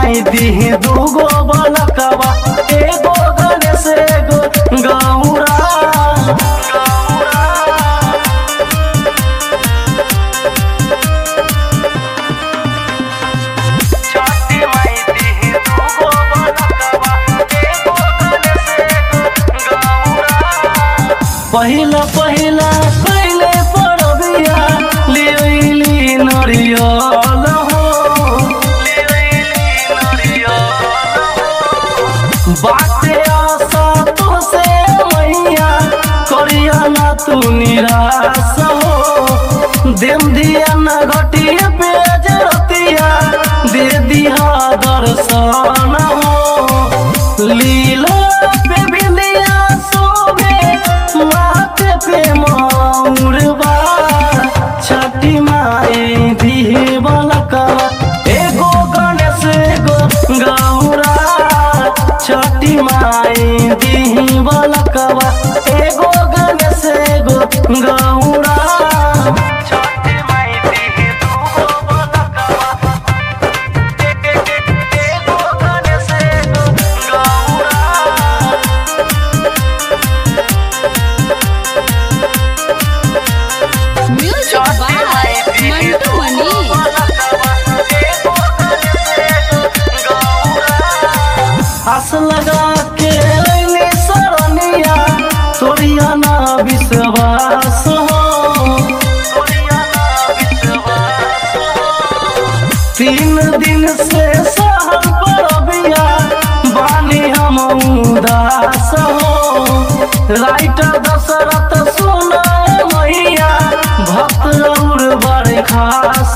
माई दी दूगो बलकवा एगो गणेश एगो गौरा छठी माई दी दूगो बलकवा एगो गणेश एगो गौरा पहिला पहिला पहिले पड़बिया लिली नरियल हो बाटे आशा तुसे मैया करिया ना तू निराश हो देम दिया ना घटिया पेज रतिया दे दिया दर्शन हो लीला पे बिंदिया सोबे माथे पे मौरबा छठी माई दिहे बलकवा एगो गणेश एगो गौरा छठी माई दिही बलकवा एगो गणेश एगो गौरा छठी माई दिही दूगो बलकवा एगो गणेश एगो Gaura Music by Mantu Mani. आस लगा के अइली सरनिया तोरिया ना विश्वास हो तीन दिन से सहल परबिया बानी हम उदास हो राइटर दशरथ सुनाए मैया भक्त और बड़े खास